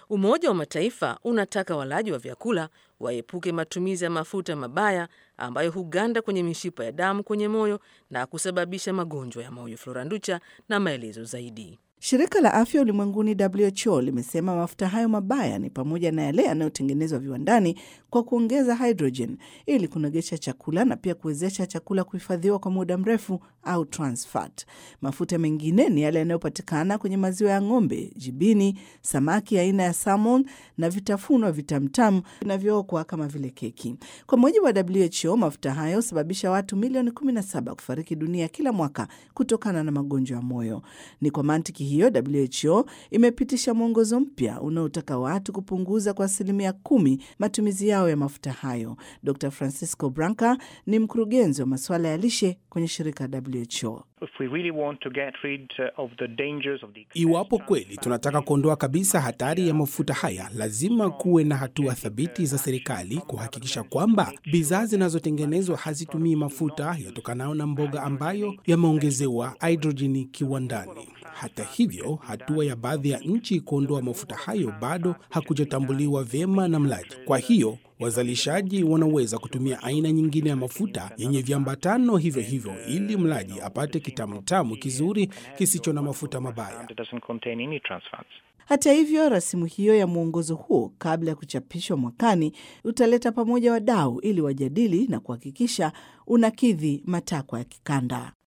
Umoja wa Mataifa unataka walaji wa vyakula waepuke matumizi ya mafuta mabaya ambayo huganda kwenye mishipa ya damu kwenye moyo na kusababisha magonjwa ya moyo. Floranducha na maelezo zaidi. Shirika la Afya Ulimwenguni WHO limesema mafuta hayo mabaya ni pamoja na yale yanayotengenezwa viwandani kwa kuongeza hydrogen ili kunogesha chakula na pia kuwezesha chakula kuhifadhiwa kwa muda mrefu au trans fat. Mafuta mengine ni yale yanayopatikana kwenye maziwa ya ng'ombe, jibini, samaki aina ya salmon na vitafunwa vitamtamu vinavyookwa kama vile keki. Kwa mujibu wa WHO, mafuta hayo husababisha watu milioni 17 kufariki dunia kila mwaka kutokana na magonjwa ya moyo. Ni kwa mantiki hiyo WHO imepitisha mwongozo mpya unaotaka watu kupunguza kwa asilimia kumi matumizi yao ya mafuta hayo. Dr Francisco Branca ni mkurugenzi wa masuala ya lishe kwenye shirika la WHO. Iwapo kweli tunataka kuondoa kabisa hatari ya mafuta haya, lazima kuwe na hatua thabiti za serikali kuhakikisha kwamba bidhaa zinazotengenezwa hazitumii mafuta yatokanayo na mboga ambayo yameongezewa hidrojeni kiwandani. Hata hivyo, hatua ya baadhi ya nchi kuondoa mafuta hayo bado hakujatambuliwa vyema na mlaji. Kwa hiyo wazalishaji wanaweza kutumia aina nyingine ya mafuta yenye viambatano hivyo hivyo ili mlaji apate kitamutamu kizuri kisicho na mafuta mabaya. Hata hivyo, rasimu hiyo ya mwongozo huo kabla ya kuchapishwa mwakani utaleta pamoja wadau ili wajadili na kuhakikisha unakidhi matakwa ya kikanda.